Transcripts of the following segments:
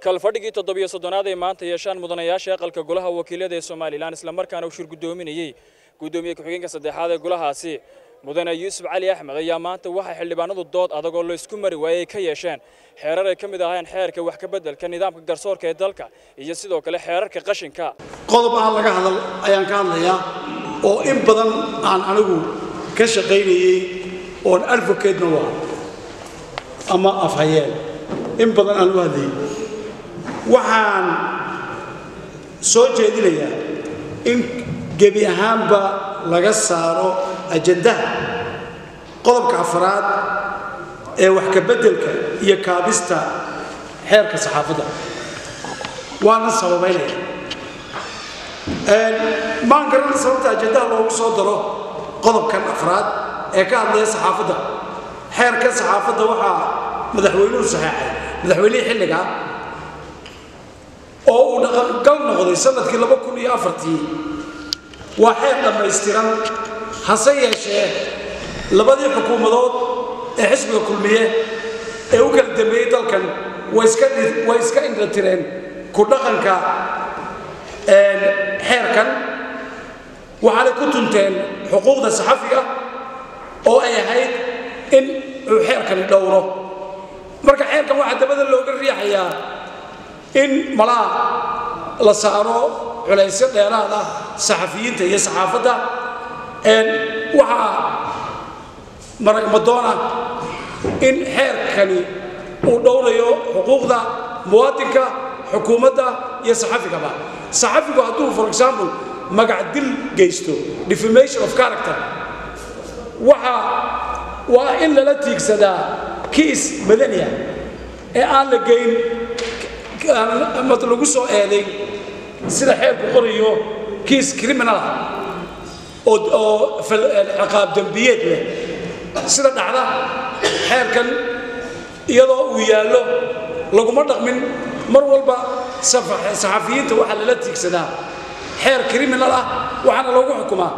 kalfadhigii toddobiyo soddonaad ay maanta yeeshaan mudanayaasha aqalka golaha wakiilada ee somalilan islamarkaana uu shir guddoominayey guddoomiye ku-xigeenka saddexaad ee golahaasi mudane yuusuf cali axmed ayaa maanta waxay xildhibaanadu dood adag oo laysku mari waayey ka yeesheen xeerar ay ka mid ahayn xeerka wax ka beddelka nidaamka garsoorka ee dalka iyo sidoo kale xeerarka qashinka qodob aan laga hadal ayaan ka hadlayaa oo in badan aan anigu ka shaqaynayey oon advocatena u ah ama afhayeen in badan aan u hadlayay waxaan soo jeedinayaa in gebi ahaanba laga saaro ajandaha qodobka afraad ee wax ka beddelka iyo kaabista xeerka saxaafadda waana sababaynaya maan garan sababta ajandaha loogu soo daro qodobkan afraad ee ka hadlaya saxaafadda xeerka saxaafadda waxaa madaxweynuhu saxeexay madaxweynihii xilligaa oo uu dhaqangal noqday sanadkii laba kun iyo afartii waa xeer dhammaystiran hase yeeshee labadii xukuumadood ee xisbiga kulmiye ee u kala dambeeyey dalkan way iska indhatireen ku dhaqanka xeerkan waxaanay ku tunteen xuquuqda saxafiga oo ay ahayd in uu xeerkani dhowro marka xeerkan waxaa dabada looga riixayaa in malaa la saaro culaysyo dheeraad ah saxafiyiinta iyo saxaafadda waxaa maragmadoon ah in xeerkani uu dhowrayo xuquuqda muwaadinka xukuumadda iyo saxafigaba saxafigu hadduu for example magac dil geysto defamation of character waxa waa in lala tiigsadaa kiis madaniya ee aan la geyn mad lagu soo eeday sida xeerku qorayo kiis criminal ah oo ciqaab dembiyeed leh sida dhacda xeerkan iyadoo uu yaallo laguma dhaqmin mar walba saxafiyiinta waxaa lala tiigsadaa xeer criminal ah waxaana lagu xukumaa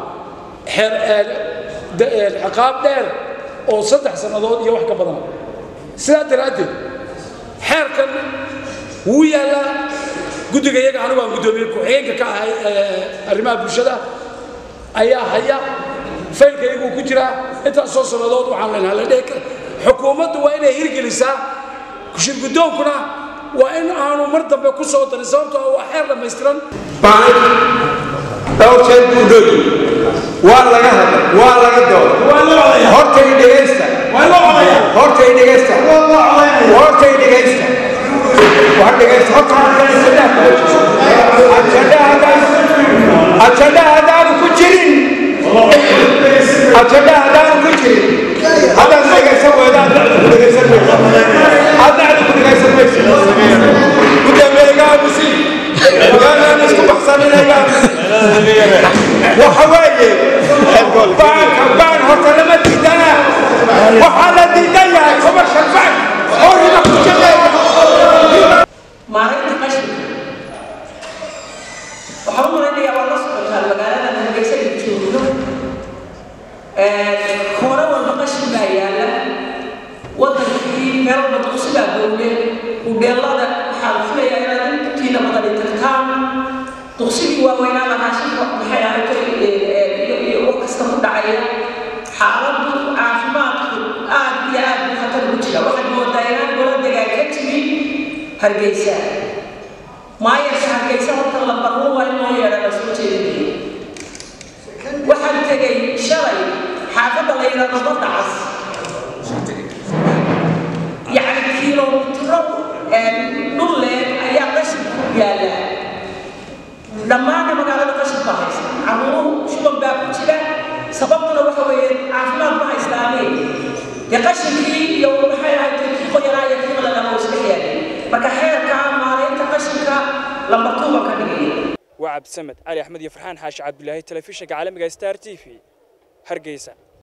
ciqaab dheer oo saddex sannadood iyo wax ka badan sidaa daraaddeed xeerkan wuu yaallaa guddiga iyaga anigu aan guddoomiye ku-xigeenka ka ahay arrimaha bulshada ayaa haya faylka iyaguu ku jiraa intaas soo sannadood waxaan leenahay la dheh xukuumaddu waa inay hirgelisaa shirguddoonkuna waa in aanu mar dambe ku soo darin sababtoo waa xeer dhammaystiran dhowr jeer buu dhoyi waa laga hadlay waa laga dooday hortay dhegaysta hortay dhegaysta hortay dhegaysta wax dhegaysta horta ajanda haddaanu ku jirin ajanda haddaanu ku jirin haddaad dhegaysan weyda adnacdu ku dhegaysan mayso adnacdu ku dhegaysan mayso guddameegaamusi yaanaan isku baxsaninayaamusi waxa weeye baanka baan horta lama diidana waxaa la diidan yahay commercial bank oo riba ku shaqeeya maalinta qashinka waxaa u malaynayaa waa la socotaan magaalada hargeysa ay joogno koona walba qashin baa yaalla wadankii meel walba duqsi baa gowle hudheelada waxaan filayaa inaad intiina badani tagtaan duqsigii waaweynaa raashinka maxay ahayd iyo wax kasta ku dhacaya xaaladdu caafimaadku aad iyo aad buu khatar ugu jira waxaad moodaa inaan gola degaan ka jirin hargeysa maayarka hargeysa horta la barro waa in loo yeedha la soo jeedinaya waxaan tegay shalay xaafadda la yidhaahdo badda cas yacni kiilomitro dhul leeg ayaa qashin ku yaalla dhammaanna magaalada qashin baa haysta caruuruhu shuban baa ku jira sababtuna waxa weeye caafimaad ma haystaane dee qashinkii iyo maxay ahayd kii qoyanaa iyo kii qalalama isla yaallay marka xeerka maaraynta qashinka lambartuuba ka dhigaya waa cabdisamed cali axmed iyo farxaan xaashi cabdulaahi telefishinka caalamiga star t v hargeysa